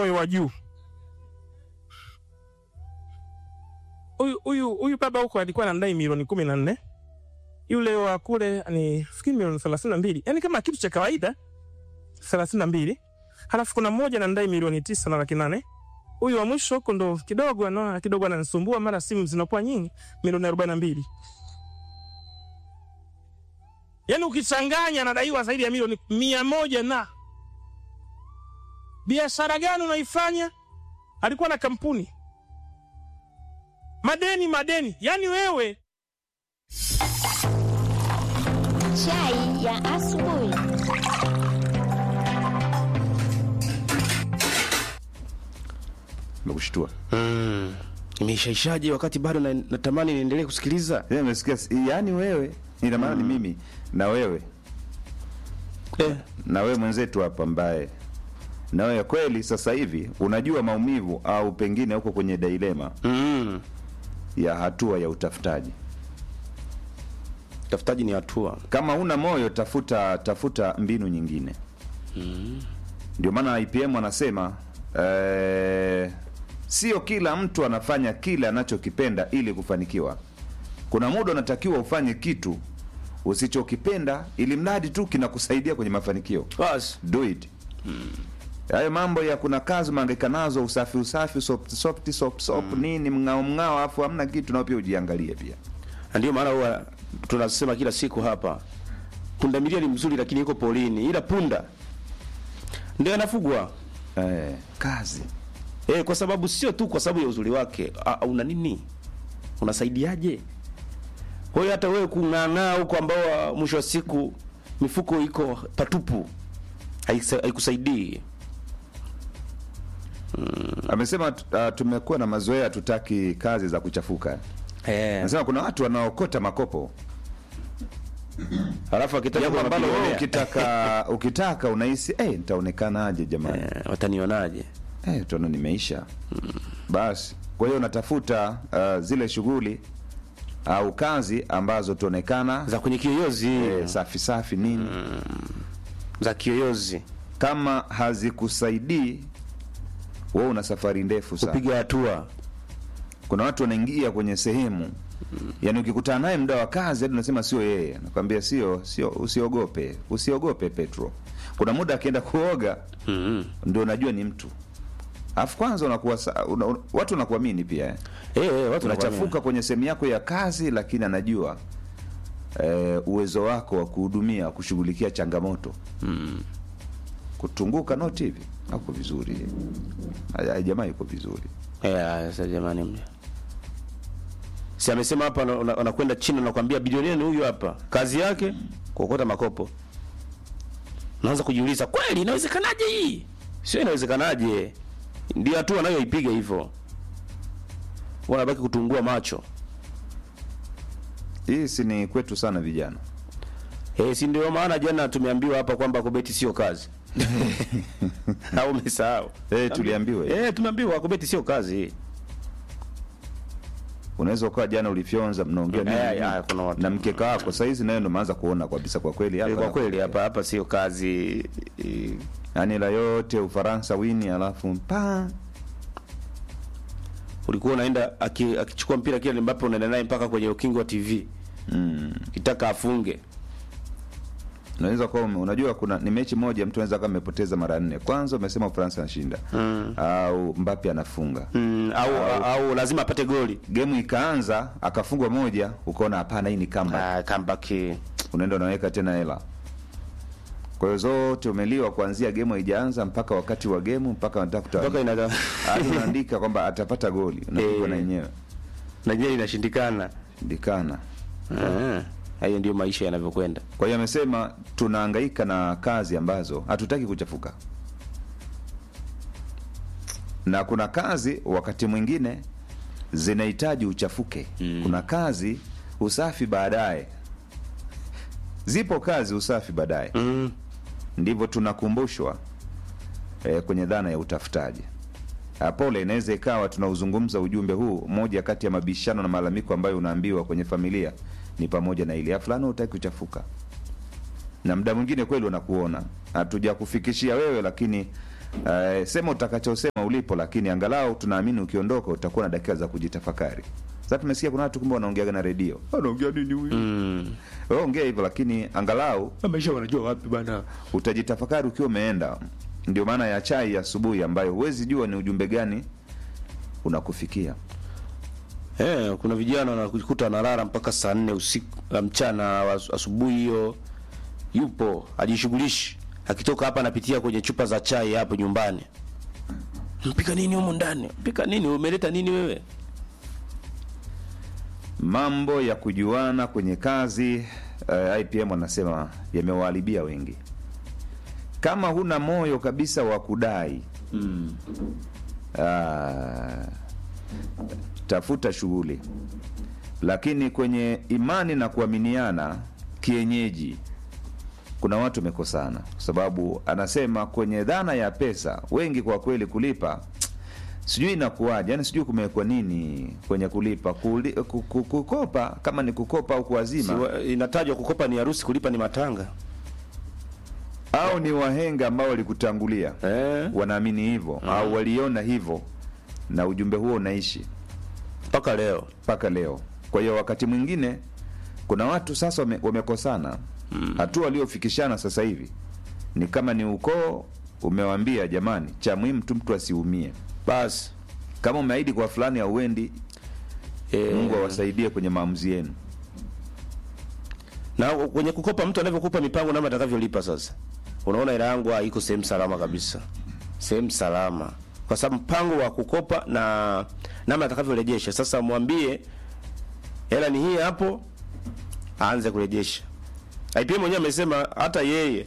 moyo wa juu. Huyu huyu huyu baba huko alikuwa anadai milioni kumi na nne yule wa kule ni fikiri milioni thelathini na mbili yaani kama kitu cha kawaida thelathini na mbili halafu kuna mmoja anadai milioni tisa na laki nane huyu wa mwisho huko ndo kidogo anaona kidogo ananisumbua, mara simu zinakuwa nyingi, milioni arobaini na mbili yaani ukichanganya anadaiwa zaidi ya milioni mia moja na biashara gani unaifanya? Alikuwa na kampuni, madeni madeni, yaani wewe Chai ya asubuhi. Nimekushtua. Mm. Imeishaishaje wakati bado na- natamani niendelee kusikiliza? Yeye amesikia yaani wewe ina maana ni mimi na wewe Eh, na wewe mwenzetu hapa ambaye na wewe kweli sasa hivi unajua maumivu au pengine uko kwenye dilema mm. ya hatua ya utafutaji. Tafutaji ni hatua. Kama una moyo, tafuta tafuta mbinu nyingine. Ndio maana IPM anasema eh, sio kila mtu anafanya kile anachokipenda ili kufanikiwa. Kuna muda unatakiwa ufanye kitu usichokipenda ili mradi tu kinakusaidia kwenye mafanikio. Basi. Do it. Hayo mambo ya kuna kazi umehangaika nazo, usafi usafi, soft soft soft soft nini, mng'ao mng'ao, afu hamna kitu, nao pia ujiangalie pia. Na ndio maana huwa tunasema kila siku hapa, pundamilia ni mzuri, lakini yuko polini, ila punda ndio anafugwa Eh, kazi eh, kwa sababu sio tu kwa sababu ya uzuri wake. Ah, una nini, unasaidiaje? Kwa hiyo hata wewe kung'ang'aa huko, ambao ah, mwisho wa siku mifuko iko patupu, haisa- haikusaidii. amesema uh, tumekuwa na mazoea, tutaki kazi za kuchafuka. Eh, Anasema kuna watu wanaokota makopo, halafu akitaka jambo ambalo wewe kuwapigania, ukitaka ukitaka unahisi eh, nitaonekanaje jamani, eh, watanionaje? eh, tuona nimeisha basi. Kwa hiyo unatafuta uh, zile shughuli au kazi ambazo tuonekana za kwenye kiyoyozi eh, safi safi nini za kiyoyozi kama hazikusaidii wewe una safari ndefu sana. kupiga hatua Kuna watu wanaingia kwenye sehemu yaani, ukikutana naye muda wa kazi hadi unasema sio yeye, nakwambia sio, sio, usiogope, usiogope Petro. Kuna muda akienda kuoga mm ndio unajua ni mtu, alafu kwanza unakuwa sa- una, una, watu wanakuamini pia eh. eh, eh, watu Unachafuka kwenye sehemu yako ya kazi, lakini anajua eh, uwezo wako wa kuhudumia, kushughulikia changamoto kutunguka noti hivi ako vizuri, Haya, jamaa yuko vizuri. Eh, sasa jamani mja. Si amesema hapa ana- ana- anakwenda China nakwambia bilionea ni huyu hapa. Kazi yake kuokota makopo. Naanza kujiuliza kweli inawezekanaje hii? Sio inawezekanaje. Ndio hatua anayoipiga hivyo. Wanabaki kutungua macho. Hii si ni kwetu sana vijana. Eh, si ndio maana jana tumeambiwa hapa kwamba kubeti sio kazi. Au umesahau? Eh, tuliambiwa hiyo. Eh, tumeambiwa kubeti sio kazi. Unaweza ukawa jana ulifyonza, mnaongea Eh, nini eh, kuna watu. na mkeka wako, saa hizi nayo ndo maanza kuona kabisa, kwa kweli Eh, hapa Kwa kweli hapa hapa sio kazi. Eh, yani la yote Ufaransa wini, alafu pa ulikuwa unaenda aki- akichukua mpira kile Mbappe unaenda naye mpaka kwenye ukingo wa TV mm. kitaka afunge. unaweza kuwa ume- unajua kuna ni mechi moja mtu anaweza kama amepoteza mara nne. Kwanza umesema Ufaransa anashinda Mm. au Mbappe anafunga Mm, au, au lazima apate goli. gemu ikaanza akafungwa moja, ukaona hapana, hii ni kamba, Ah, comeback. unaenda unaweka tena hela. Kwa hiyo zote umeliwa kuanzia gemu haijaanza mpaka wakati wa gemu mpaka wanatafuta Mpaka ina hadi unaandika kwamba atapata goli, unapigwa Eh. na yenyewe na je inashindikana. ndikana. Ah, hayo ndio maisha yanavyokwenda. Kwa hiyo amesema tunahangaika na kazi ambazo hatutaki kuchafuka, na kuna kazi wakati mwingine zinahitaji uchafuke. Kuna kazi usafi baadaye, zipo kazi usafi baadaye. Mm. Ndivyo tunakumbushwa eh, kwenye dhana ya utafutaji. Ah, Pole, inaweza ikawa tunauzungumza ujumbe huu. Moja kati ya mabishano na malalamiko ambayo unaambiwa kwenye familia ni pamoja na ile "Ah, fulani hutaki kuchafuka, na muda mwingine kweli wanakuona hatuja kufikishia wewe, lakini Eh, sema utakachosema ulipo, lakini angalau tunaamini ukiondoka utakuwa na dakika za kujitafakari. Sasa tumesikia kuna watu kumbe wanaongeaga na redio, anaongea nini huyu? Mm. Wewe ongea hivyo, lakini angalau Maisha wanajua wapi bana? utajitafakari ukiwa umeenda. Ndio maana ya chai ya asubuhi ambayo huwezi jua ni ujumbe gani unakufikia. Eh, kuna vijana wanakuta wanalala mpaka saa nne usiku la mchana wa asu- asubuhi hiyo yupo ajishughulishi, akitoka hapa anapitia kwenye chupa za chai hapo nyumbani. Mpika nini humu ndani? Mpika nini? Umeleta nini wewe? Mambo ya kujuana kwenye kazi eh, IPM wanasema yamewaharibia wengi. Kama huna moyo kabisa wa kudai ah, tafuta shughuli, lakini kwenye imani na kuaminiana kienyeji kuna watu wamekosana, kwa sababu anasema kwenye dhana ya pesa wengi kwa kweli kulipa sijui inakuwaje, yani sijui kumewekwa nini kwenye kulipa Kuli, ku- ku- kukopa, kama ni kukopa au kuazima Si wa- inatajwa kukopa ni harusi, kulipa ni matanga. au ni wahenga ambao walikutangulia Eh, wanaamini hivyo au waliona hivyo, na ujumbe huo unaishi mpaka leo. mpaka leo. Kwa hiyo wakati mwingine kuna watu sasa wame, wamekosana hatua waliofikishana sasa hivi ni kama ni ukoo umewambia, jamani, cha muhimu tu mtu asiumie. Basi Kama umeahidi kwa fulani auendi, eh, Mungu awasaidie kwenye maamuzi yenu. na kwenye kukopa mtu anavyokupa mipango namna atakavyolipa sasa unaona hela yangu ah, iko sehemu salama kabisa sehemu salama kwa sababu mpango wa kukopa na namna atakavyorejesha sasa mwambie hela ni hii hapo aanze kurejesha IPM mwenyewe amesema hata yeye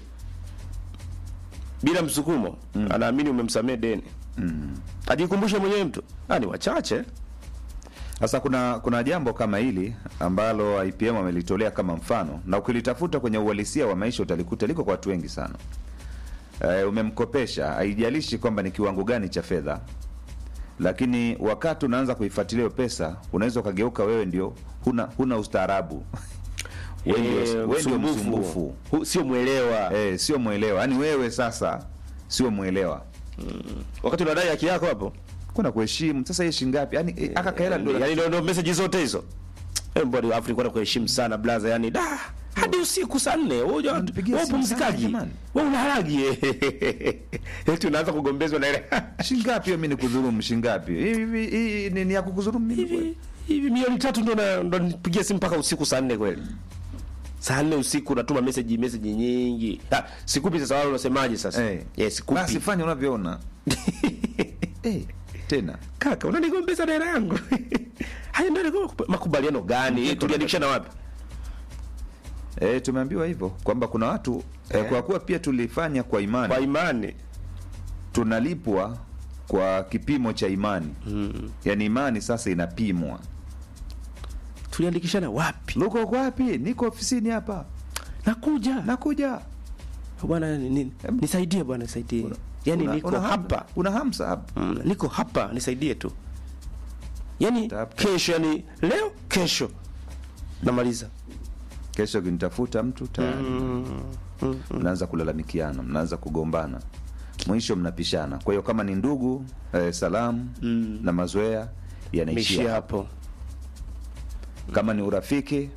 bila msukumo anaamini umemsamea deni mm. ajikumbushe mwenyewe mtu ah, ni wachache Sasa kuna kuna jambo kama hili ambalo IPM amelitolea kama mfano, na ukilitafuta kwenye uhalisia wa maisha utalikuta liko kwa watu wengi sana. E, umemkopesha, haijalishi kwamba ni kiwango gani cha fedha, lakini wakati unaanza kuifuatilia hiyo pesa, unaweza ukageuka wewe ndio huna huna ustaarabu wewe ndio Eh, wewe ndio msumbufu. msumbufu, Hu- sio mwelewa eh, sio mwelewa. Yaani wewe sasa sio mwelewa, wakati unadai haki yako hapo kuna kuheshimu. Sasa hii shilingi ngapi? Yaani eh, aka kaela ndio yani ndio ndio message zote hizo eh mbona Afrika na kuheshimu sana blaza yani da hadi usiku saa nne wewe Unatupigia wewe simu pumzikaji sana, jamani. wewe unalagi eti unaanza kugombezwa na ile shilingi ngapi? Hiyo mimi nikudhulumu shilingi ngapi? Hivi hii ni, ni ya kukudhulumu mimi kweli? hivi hivi milioni tatu ndo na- ndo nipigia simu mpaka usiku saa nne kweli saa nne usiku unatuma message message nyingi ah, sikupi sasa wale unasemaje sasa Eh. yes sikupi Basi fanya unavyoona. eh, tena kaka unanigombeza na hela yangu haya ndio ndio makubaliano gani tuliandikishana wapi eh, tumeambiwa hivyo kwamba kuna watu eh, kwa kuwa pia tulifanya kwa imani kwa imani tunalipwa kwa kipimo cha imani mm. Yaani imani sasa inapimwa. tuliandikishana wapi Luko uko wapi? Niko ofisini hapa, nakuja nakuja. bwana ni- ni- nisaidie bwana nisaidie yani Una- niko una ham- hapa una hamsa hapa. mm, niko hapa nisaidie tu yani Tap. kesho yani leo kesho namaliza Kesho kinitafuta mtu tayari mnaanza kulalamikiana, mnaanza kugombana, mwisho mnapishana. Kwa hiyo kama ni ndugu eh, salamu na mazoea yanaishia meishia hapo. hapo Kama ni urafiki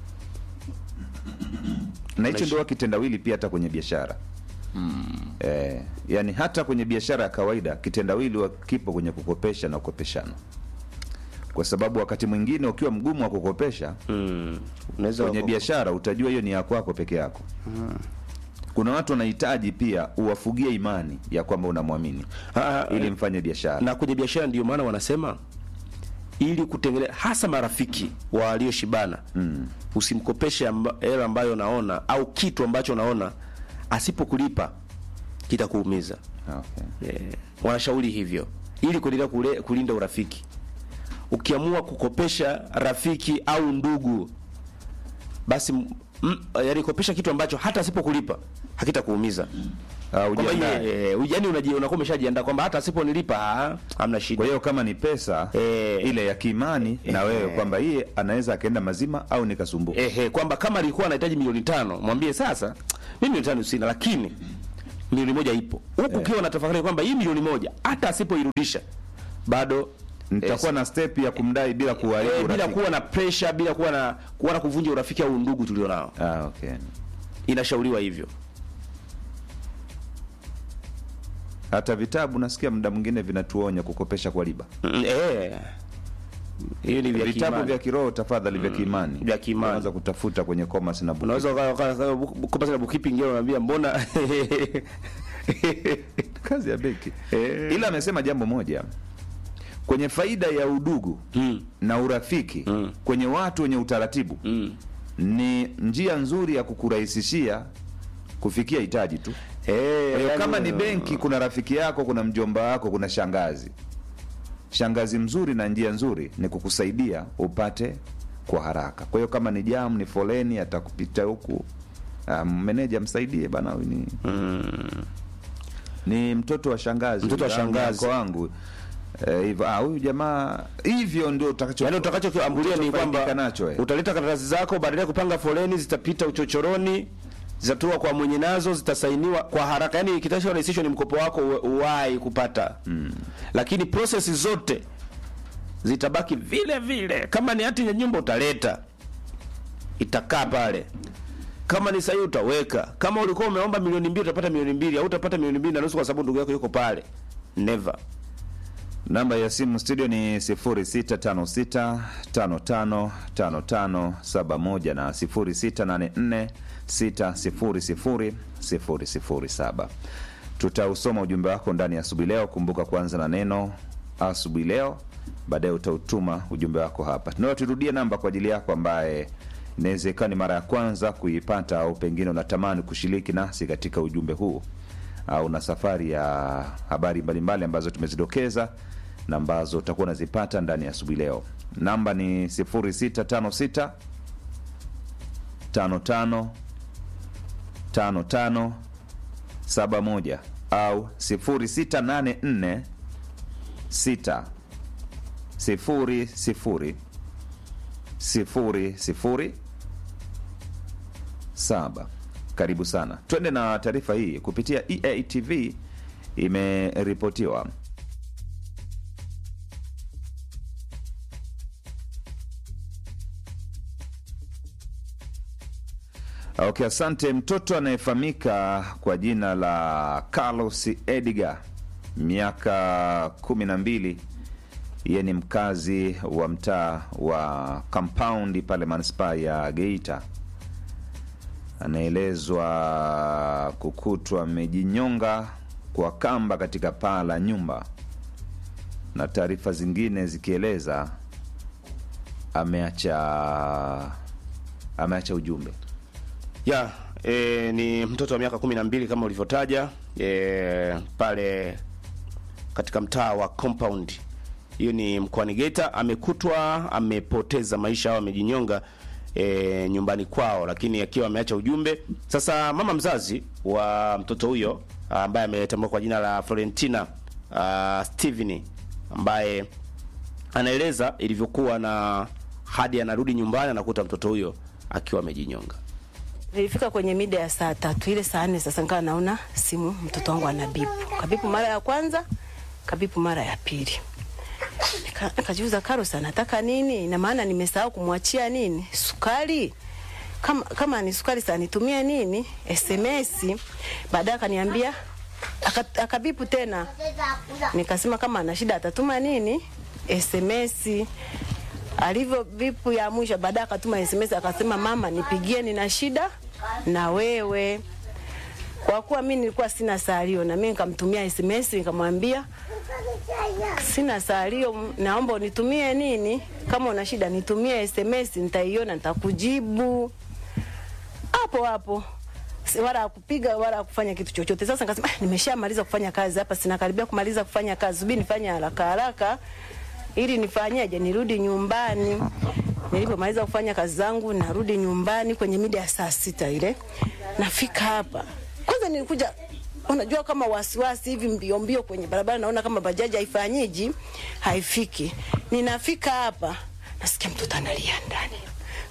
na hicho ndio kitendawili pia hata kwenye biashara eh, yani hata kwenye biashara ya kawaida kitendawili wa- kipo kwenye kukopesha na kukopeshana, kwa sababu wakati mwingine ukiwa mgumu wa kukopesha mm. unaweza kwenye wako- biashara utajua hiyo ni ya kwako peke yako. Kuna watu wanahitaji pia uwafugie imani ya kwamba unamwamini Ah, ili mfanye biashara. na kwenye biashara ndio maana wanasema ili kutengeneza hasa marafiki walioshibana mm. usimkopeshe amba, hela ambayo unaona au kitu ambacho unaona asipokulipa kitakuumiza Okay. eh, wanashauri hivyo ili kuendelea kule- kulinda urafiki ukiamua kukopesha rafiki au ndugu basi m- m- yaani kopesha kitu ambacho hata asipokulipa hakitakuumiza Ah, kwamba ujiandae. yeye, eh, yaani unaji- unakuwa umeshajiandaa kwamba hata asiponilipa ah, hamna shida Kwa hiyo kama ni pesa Eh. ile ya kiimani na wewe kwamba yeye anaweza akaenda mazima au nikasumbuka. ehe, kwamba kama alikuwa anahitaji milioni tano mwambie sasa, mimi milioni tano sina, lakini milioni moja ipo huku ukiwa na tafakari kwamba hii milioni moja hata asipoirudisha bado nitakuwa eh, na step ya kumdai bila kuharibu eh, bila urafiki. kuwa na pressure bila kuwa na kuwa na kuvunja urafiki au undugu tulionao Ah, okay. inashauriwa hivyo Hata vitabu nasikia muda mwingine vinatuonya kukopesha kwa riba. Mm, eh hiyo ni vya Vitabu kiimani. vya kiroho tafadhali, vya kiimani, Vya kiimani. Unaweza kutafuta kwenye commerce na book. unaweza ukawa- ukawa- ukawa- kopa sana bookkeeping ngine unaambia mbona kazi ya benki. Eh. Ila amesema jambo moja kwenye faida ya udugu Mm. na urafiki Mm. kwenye watu wenye utaratibu mm. ni njia nzuri ya kukurahisishia kufikia hitaji tu. eh Kwa hiyo yani- kama ni benki, kuna rafiki yako, kuna mjomba wako, kuna shangazi. Shangazi mzuri na njia nzuri ni kukusaidia upate kwa haraka. Kwa hiyo kama ni jam, ni foleni, atakupita huku um, meneja msaidie bana, huyu ni ni mtoto wa shangazi, Mtoto wa damu shangazi. yako wangu Eh, hivyo ah, huyu jamaa hivyo ndio utakacho yaani utakachokiambulia ni kwamba utakachofaidika nacho eh. utaleta karatasi zako badala ya kupanga foleni zitapita uchochoroni zitatua kwa mwenye nazo zitasainiwa kwa haraka yaani kitakachorahisishwa ni mkopo wako uwe- uwahi kupata mm. lakini process zote zitabaki vile vile kama ni hati ya nyumba utaleta itakaa pale kama ni sahihi utaweka kama ulikuwa umeomba milioni mbili utapata milioni mbili au utapata milioni mbili na nusu kwa sababu ndugu yako yuko pale never Namba ya simu studio ni 0656555571 na 0684600007. Tutausoma ujumbe wako ndani ya asubuhi leo. Kumbuka kuanza na neno asubuhi leo, baadaye utautuma ujumbe wako hapa. Tunao turudie namba kwa ajili yako ambaye inawezekana ni mara ya kwanza kuipata au pengine unatamani kushiriki nasi katika ujumbe huu au na safari ya habari mbalimbali ambazo tumezidokeza na ambazo utakuwa unazipata ndani ya asubuhi leo. Namba ni 0656 55 55 71 au 0684 6 0 0 sifuri sifuri saba. Karibu sana, twende na taarifa hii kupitia EATV. Imeripotiwa Okay, asante. Mtoto anayefahamika kwa jina la Carlos Edgar, miaka kumi na mbili, yeye ni mkazi wa mtaa wa Compound pale manispaa ya Geita, anaelezwa kukutwa amejinyonga kwa kamba katika paa la nyumba, na taarifa zingine zikieleza ameacha ameacha ujumbe ya e, ni mtoto wa miaka kumi na mbili kama ulivyotaja e, pale katika mtaa wa compound hiyo ni mkoani Geita amekutwa amepoteza maisha au amejinyonga e, nyumbani kwao lakini akiwa ameacha ujumbe sasa mama mzazi wa mtoto huyo ambaye ametambua kwa jina la Florentina uh, Steven ambaye anaeleza ilivyokuwa na hadi anarudi nyumbani anakuta mtoto huyo akiwa amejinyonga Nilifika kwenye mida ya saa tatu ile saa nne sasa nikawa naona simu mtoto wangu anabipu. Kabipu mara ya kwanza, kabipu mara ya pili. Nika- Nikajiuza Carlos anataka nini? Ina maana nimesahau kumwachia nini? Sukari. Kama kama ni sukari sasa nitumie nini? SMS. Baadaye akaniambia aka- akabipu tena. Nikasema kama ana shida atatuma nini? SMS. Alivyo vipu ya mwisho, baadaye akatuma SMS akasema, mama, nipigie, nina shida na wewe. Kwa kuwa mimi nilikuwa sina salio, na mimi nikamtumia SMS nikamwambia sina salio, naomba unitumie nini, kama una shida nitumie SMS, nitaiona nitakujibu hapo hapo Si- wala akupiga wala kufanya kitu chochote. Sasa nikasema ah, nimeshamaliza kufanya kazi hapa, sina karibia kumaliza kufanya kazi, subiri nifanye haraka haraka ili nifanyeje, nirudi nyumbani. Nilipomaliza kufanya kazi zangu, narudi nyumbani kwenye mida ya saa sita ile, nafika hapa kwanza, nilikuja unajua kama wasiwasi hivi mbio mbio kwenye barabara, naona kama bajaji haifanyiji haifiki. Ninafika hapa nasikia mtoto analia ndani,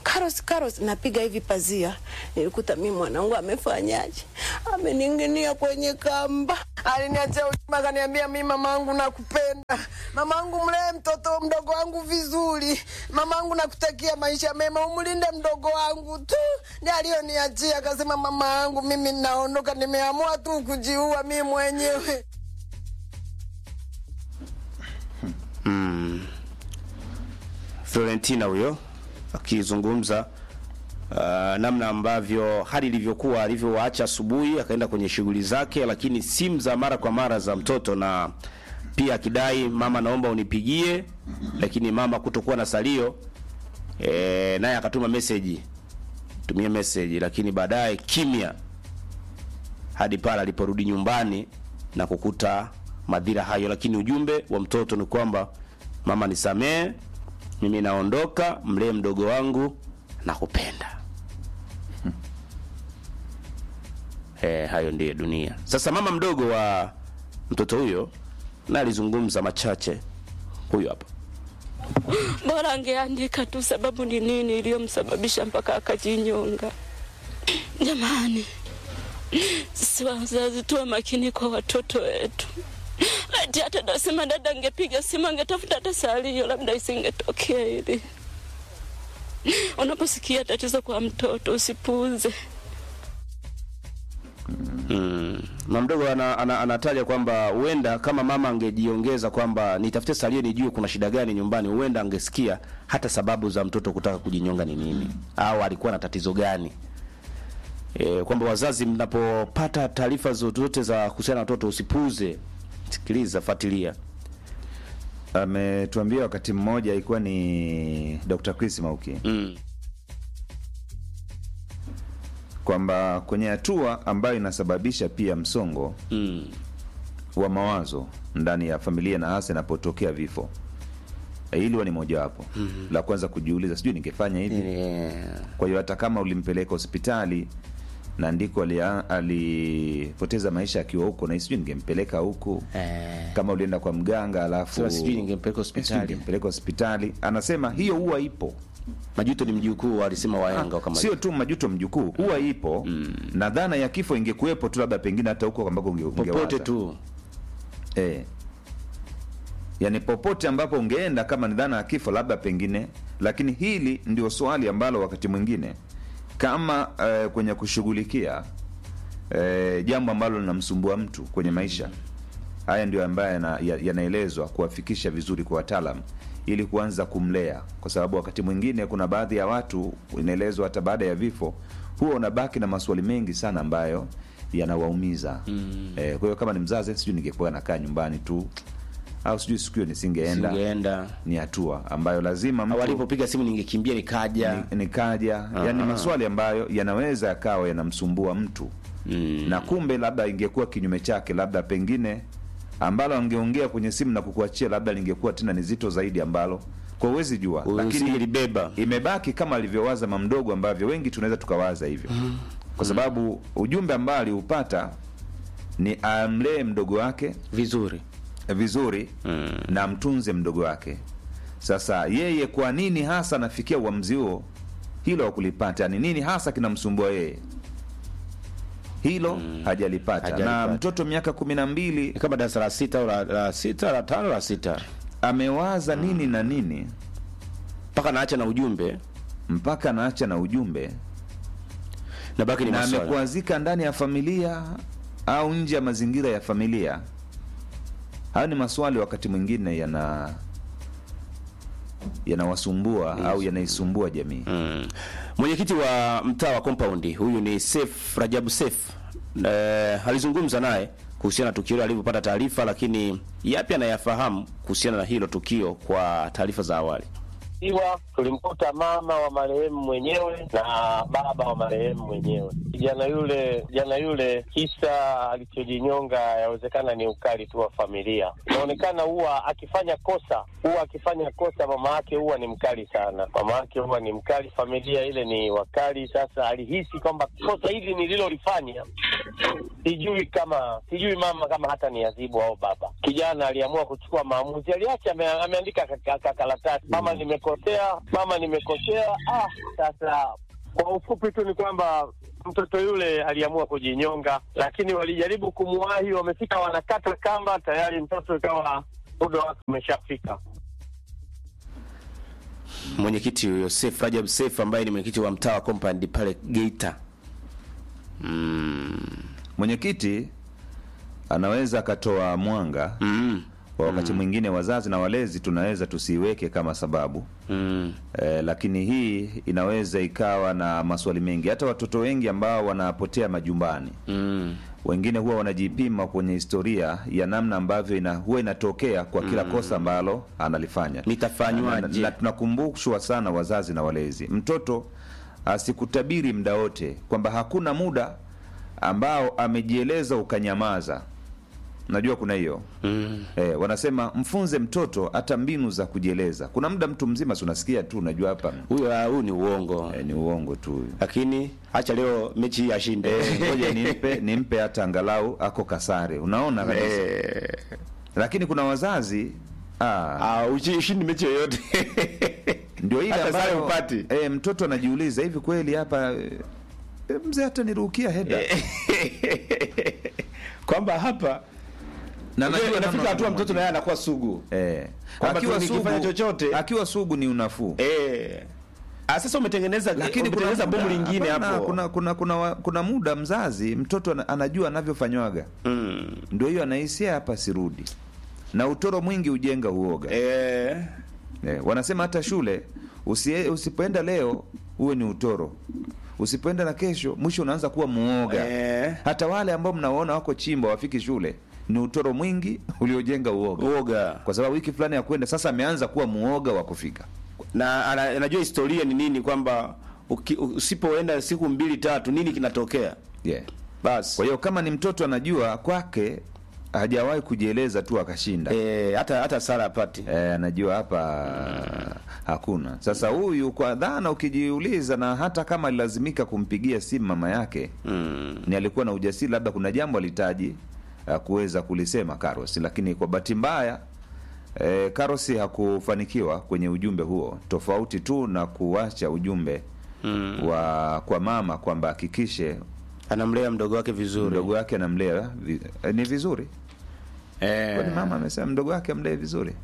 Karos, Karos, napiga hivi pazia, nilikuta mimi mwanangu amefanyaje, amening'inia kwenye kamba. Aliniachia ujumbe akaniambia, mimi mamangu nakupenda, mamangu mlee mtoto mdogo wangu vizuri, mamangu nakutakia maisha mema, umlinde mdogo wangu tu. Ndiye aliyoniachia, akasema mama yangu, mimi naondoka, nimeamua tu kujiua mimi mwenyewe. Florentina huyo akizungumza uh, namna ambavyo hali ilivyokuwa alivyowaacha asubuhi akaenda kwenye shughuli zake, lakini simu za mara kwa mara za mtoto, na pia akidai mama, naomba unipigie, lakini mama kutokuwa na salio e, naye akatuma message, tumia message, lakini baadaye kimya hadi pale aliporudi nyumbani na kukuta madhira hayo, lakini ujumbe wa mtoto ni kwamba mama, nisamee, mimi naondoka, mlee mdogo wangu, nakupenda. Eh, hayo ndiyo dunia. Sasa mama mdogo wa mtoto huyo na alizungumza machache, huyo hapa. Bora angeandika tu sababu ni nini iliyomsababisha mpaka akajinyonga. Jamani, sisi wazazi tuwe makini kwa watoto wetu. Ati hata nasema dada angepiga simu angetafuta hata salio, labda isingetokea hili. Unaposikia tatizo kwa mtoto usipuuze. Mm. Mama mdogo ana, ana, anataja kwamba huenda kama mama angejiongeza kwamba nitafute salio nijue kuna shida gani nyumbani, huenda angesikia hata sababu za mtoto kutaka kujinyonga ni nini au alikuwa na tatizo gani. E, kwamba wazazi mnapopata taarifa zozote za kuhusiana na watoto usipuuze, sikiliza, fuatilia. ametuambia wakati mmoja ilikuwa ni Dr. Chris Mauki Mm. kwamba kwenye hatua ambayo inasababisha pia msongo Mm. wa mawazo ndani ya familia na hasa inapotokea vifo Eh, hili huwa ni mojawapo la kwanza kujiuliza sijui ningefanya hivi Yeah. kwa hiyo hata kama ulimpeleka hospitali na ndiko alia- alipoteza maisha akiwa huko na sijui ningempeleka huku Eh. kama ulienda kwa mganga alafu Sasa sijui ningempeleka sijui hospitali. ningempeleka hospitali anasema hiyo huwa ipo Majuto ni mjukuu alisema wahenga kama sio tu majuto mjukuu huwa ipo na dhana ya kifo ingekuwepo tu labda pengine hata huko ambako unge, popote ungewaza. tu. eh. yaani popote ambapo ungeenda kama ni dhana ya kifo labda pengine lakini hili ndio swali ambalo wakati mwingine kama eh, kwenye kushughulikia eh, jambo ambalo linamsumbua mtu kwenye maisha haya ndio ambayo yana- ya- yanaelezwa kuwafikisha vizuri kwa wataalam ili kuanza kumlea kwa sababu wakati mwingine kuna baadhi ya watu inaelezwa hata baada ya vifo huwa unabaki na maswali mengi sana ambayo yanawaumiza mm. eh, kwa hiyo kama ni mzazi sijui ningekuwa nakaa nyumbani tu au sijui siku hiyo nisingeenda Singeenda. ni hatua ambayo lazima Au mtu alipopiga simu ningekimbia nikaja. ni- nikaja yani maswali ambayo yanaweza yakawa yanamsumbua mtu Mm. na kumbe labda ingekuwa kinyume chake labda pengine ambalo angeongea kwenye simu na kukuachia labda lingekuwa tena ni zito zaidi ambalo kwa uwezi jua lakini Usingelibeba. imebaki kama alivyowaza mamdogo ambavyo wengi tunaweza tukawaza hivyo kwa sababu ujumbe ambao aliupata ni amlee mdogo wake vizuri. vizuri Mm. na mtunze mdogo wake sasa yeye kwa nini hasa anafikia uamuzi huo hilo hakulipata ni nini hasa kinamsumbua yeye hilo hajalipata na hajalipata. mtoto miaka kumi na mbili Ni kama darasa la sita au la, la sita la tano la sita amewaza nini na nini mpaka naacha na ujumbe mpaka anaacha na ujumbe na baki ni na maswala. amekwazika ndani ya familia au nje ya mazingira ya familia hayo ni maswali wakati mwingine yana yanawasumbua au yanaisumbua jamii Mm. Mwenyekiti wa mtaa wa compound huyu ni Sef Rajabu Sef eh, alizungumza naye kuhusiana na tukio hilo alivyopata taarifa, lakini yapi anayafahamu kuhusiana na hilo tukio kwa taarifa za awali. iwa tulimkuta mama wa marehemu mwenyewe na baba wa marehemu mwenyewe. Kijana yule kijana yule kisa alichojinyonga yawezekana ni ukali tu wa familia. Inaonekana huwa akifanya kosa huwa akifanya kosa mama yake huwa ni mkali sana, mama yake huwa ni mkali, familia ile ni wakali. Sasa alihisi kwamba kosa hili nililolifanya sijui kama sijui mama kama hata ni adhibu au baba. Kijana aliamua kuchukua maamuzi, aliacha ame, ameandika ka- ka- ka- karatasi, mama nimekosea nimekosea, mama nimekosea. Ah, sasa kwa ufupi tu ni kwamba mtoto yule aliamua kujinyonga, lakini walijaribu kumwahi, wamefika wanakata kamba, tayari mtoto ikawa muda wake umeshafika. mwenyekiti huyo Seif Rajab Seif ambaye ni mwenyekiti wa mtaa wa compound pale Geita. Mwenyekiti anaweza akatoa mwanga Mm. kwa wakati mwingine wazazi na walezi tunaweza tusiiweke kama sababu Mm. e, lakini hii inaweza ikawa na maswali mengi. Hata watoto wengi ambao wanapotea majumbani Mm. wengine huwa wanajipima kwenye historia ya namna ambavyo ina, huwa inatokea kwa kila kosa ambalo analifanya. Nitafanywaje? Na- na- na tunakumbushwa sana wazazi na walezi, mtoto asikutabiri muda wote kwamba hakuna muda ambao amejieleza ukanyamaza. Najua kuna hiyo Mm. eh, wanasema mfunze mtoto hata mbinu za kujieleza. Kuna muda mtu mzima si unasikia tu, unajua hapa Huyo ah, huyu ni uongo. eh, ni uongo tu Lakini acha leo mechi hii ashinde. Eh, ngoja nimpe nimpe hata angalau ako kasare, unaona kabisa. Eh. Lakini kuna wazazi ah, Ah, ushi- ushindi mechi yoyote. ndio ile hata sare ambayo upati. eh, mtoto anajiuliza hivi kweli hapa eh, mzee hata nirukia heda Kwamba hapa na Unajua, najua inafika namna hatua ya mtoto naye anakuwa sugu. eh, Kwamba akiwa tu nikifanya sugu chochote- akiwa sugu ni unafuu Eh. Ah, sasa umetengeneza lakini kuna umetengeneza bomu muda- lingine hapana, hapo. kuna, kuna, kuna, wa- kuna muda mzazi mtoto ana- anajua anavyofanywaga Mm. ndio hiyo anahisia hapa sirudi na utoro mwingi ujenga uoga Eh. Eh, wanasema hata shule usie, usipoenda leo uwe ni utoro, usipoenda na kesho mwisho unaanza kuwa muoga. Eh. Hata wale ambao mnawaona wako chimba wafiki shule ni utoro mwingi uliojenga uoga, Uoga. kwa sababu wiki fulani ya kwenda sasa ameanza kuwa muoga wa kufika. Na ana- anajua historia ni nini kwamba uki- usipoenda siku mbili tatu nini kinatokea. Yeah. Basi. Kwa hiyo kama ni mtoto anajua kwake hajawahi kujieleza tu akashinda Eh, hata hata sala apati. Eh, anajua hapa hakuna. Sasa huyu kwa dhana, ukijiuliza, na hata kama alilazimika kumpigia simu mama yake Mm. ni alikuwa na ujasiri, labda kuna jambo alihitaji uh, kuweza kulisema Karos, lakini kwa bahati mbaya eh, Karos hakufanikiwa kwenye ujumbe huo, tofauti tu na kuacha ujumbe Mm. wa kwa mama kwamba hakikishe Anamlea mdogo wake vizuri. mdogo wake anamlea vi, eh, ni vizuri Eh. kwani mama amesema mdogo wake amlee vizuri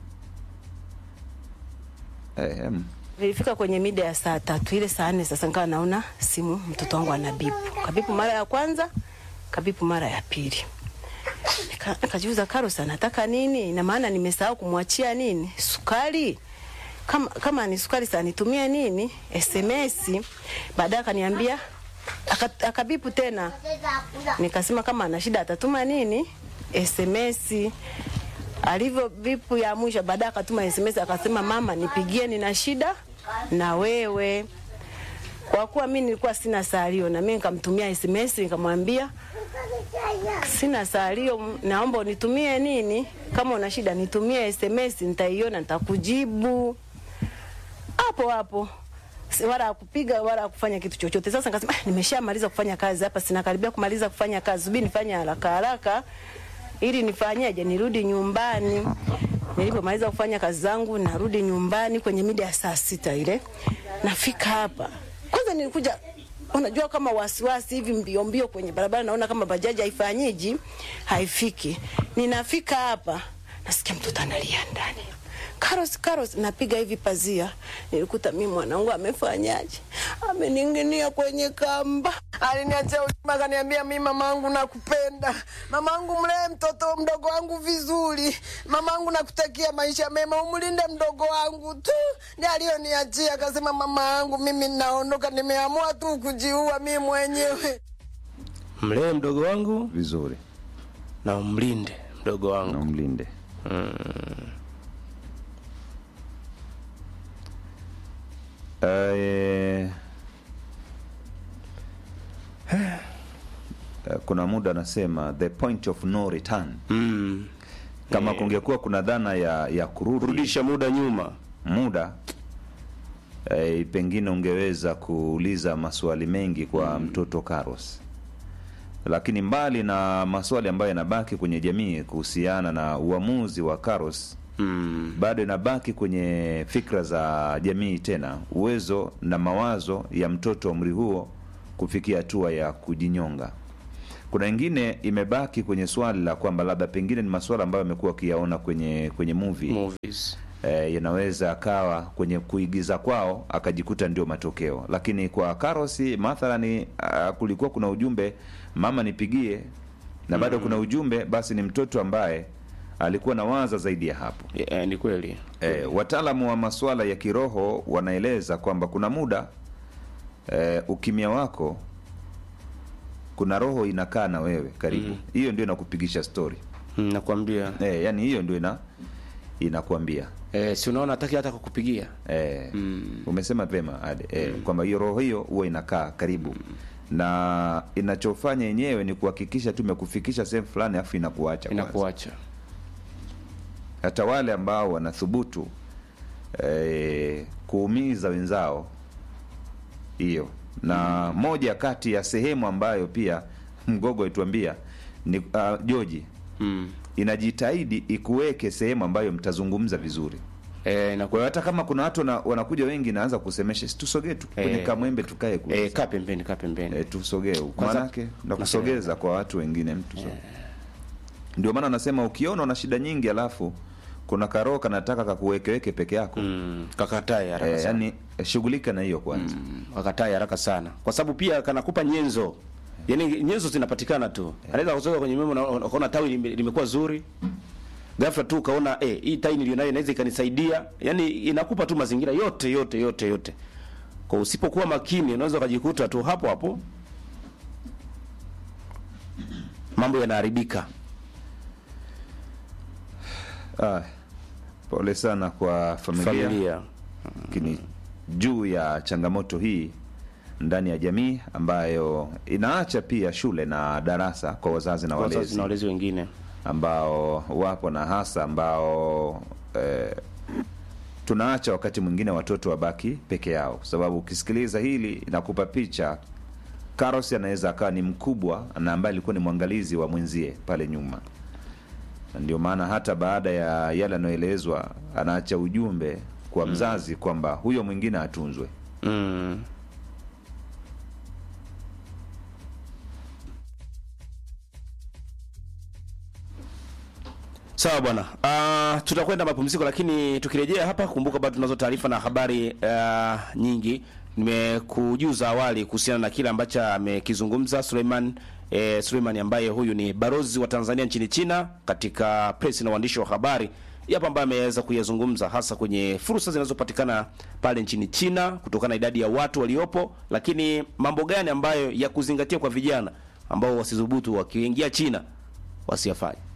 eh, em. Nilifika kwenye mida ya saa tatu ile saa nne sasa nikawa naona simu mtoto wangu anabipu. Kabipu mara ya kwanza, kabipu mara ya pili. Nika- Nikajiuza Karos anataka nini? Ina maana nimesahau kumwachia nini? Sukari. Kama kama ni sukari sasa nitumie nini? SMS. Baadaye akaniambia aka- akabipu tena. Nikasema kama ana shida atatuma nini? SMS. Alivyo vipu ya mwisho, baadaye akatuma SMS akasema, mama, nipigie, nina shida na wewe. Kwa kuwa mimi nilikuwa sina salio, na mimi nikamtumia SMS nikamwambia sina salio, naomba unitumie nini, kama una shida nitumie SMS, nitaiona nitakujibu hapo hapo Si- wala akupiga wala kufanya kitu chochote. Sasa nikasema ah, nimeshamaliza kufanya kazi hapa, sina karibia kumaliza kufanya kazi, subiri nifanye haraka haraka ili nifanyeje, nirudi nyumbani. Nilipomaliza kufanya kazi zangu, narudi nyumbani kwenye mida ya saa sita ile, nafika hapa. Kwanza nilikuja unajua kama wasiwasi hivi mbio mbio kwenye barabara, naona kama bajaji haifanyiji haifiki. Ninafika hapa nasikia mtoto analia ndani Karos, Karos, napiga hivi pazia, nilikuta mimi mwanangu amefanyaje, ameninginia kwenye kamba. Aliniachia ujumbe akaniambia, mi mamangu nakupenda, mamangu mlee mtoto mdogo wangu vizuri, mamangu nakutakia maisha mema, umlinde mdogo wangu tu. Ndiye aliyoniachia akasema, mama yangu mimi naondoka, nimeamua tu kujiua mi mwenyewe. Mlee mdogo wangu vizuri na umlinde mdogo na wangu. umlinde Eh, eh, kuna muda anasema the point of no return Mm. kama kungekuwa kuna dhana ya ya kurudi Rudisha muda nyuma. muda eh, pengine ungeweza kuuliza maswali mengi kwa mtoto Karos, lakini mbali na maswali ambayo yanabaki kwenye jamii kuhusiana na uamuzi wa Karos mm. bado inabaki kwenye fikra za jamii tena uwezo na mawazo ya mtoto wa umri huo kufikia hatua ya kujinyonga kuna wengine imebaki kwenye swali la kwamba labda pengine ni masuala ambayo amekuwa akiyaona kwenye kwenye movie movies eh, yanaweza akawa kwenye kuigiza kwao akajikuta ndio matokeo lakini kwa karosi mathalani uh, kulikuwa kuna ujumbe mama nipigie na bado kuna ujumbe basi ni mtoto ambaye alikuwa na waza zaidi ya hapo yeah, ni kweli E, wataalamu wa masuala ya kiroho wanaeleza kwamba kuna muda e, ukimya wako kuna roho inakaa na wewe karibu hiyo ndio inakupigisha stori mm, nakwambia e, yani hiyo ndio ina inakuambia eh, si unaona hataki hata kukupigia e, umesema vema ade e, kwamba hiyo roho hiyo huwa inakaa karibu na inachofanya yenyewe ni kuhakikisha tu imekufikisha sehemu fulani afu inakuacha kwanza. inakuacha hata wale ambao wanathubutu eh, kuumiza wenzao hiyo na moja kati ya sehemu ambayo pia mgogo alituambia ni uh, joji mm. inajitahidi ikuweke sehemu ambayo mtazungumza vizuri eh, kwa hiyo hata kama kuna watu wana- wanakuja wengi naanza kusemesha "Si tusogee tu kwenye Eh. kamwembe tukae kule eh, kaa pembeni kaa pembeni e, tusogee huku Kwanza- manake na kusogeza kwa watu wengine mtu so. ndio maana anasema ukiona una shida nyingi alafu kuna karoo kanataka kakuwekeweke peke yako mm. kakatae haraka e, sana yani shughulika na hiyo kwanza mm. kakatae haraka sana kwa sababu pia kanakupa nyenzo yaani nyenzo zinapatikana tu anaweza kutoka kwenye memo na ukaona tawi lime- limekuwa zuri ghafla tu ukaona eh, hii tai nilionayo inaweza ikanisaidia yaani inakupa tu mazingira yote yote yote yote kwa usipokuwa makini unaweza ukajikuta tu hapo hapo mambo yanaharibika ah, pole sana kwa familia, familia lakini juu ya changamoto hii ndani ya jamii ambayo inaacha pia shule na darasa kwa wazazi na wazazi walezi na walezi wengine ambao wapo na hasa ambao eh, tunaacha wakati mwingine watoto wabaki peke yao kwa sababu ukisikiliza hili inakupa picha Karos anaweza akawa ni mkubwa na ambaye alikuwa ni mwangalizi wa mwenzie pale nyuma na ndio maana hata baada ya yale anayoelezwa anaacha ujumbe kwa mzazi kwamba huyo mwingine atunzwe mm. sawa bwana uh, tutakwenda mapumziko lakini tukirejea hapa kumbuka bado tunazo taarifa na habari uh, nyingi nimekujuza awali kuhusiana na kile ambacho amekizungumza Suleiman eh, Suleiman ambaye huyu ni barozi wa Tanzania nchini China katika press na uandishi wa habari yapo ambayo ameweza kuyazungumza hasa kwenye fursa zinazopatikana pale nchini China kutokana na idadi ya watu waliopo, lakini mambo gani ambayo ya kuzingatia kwa vijana ambao wasidhubutu wakiingia China wasiyafanye.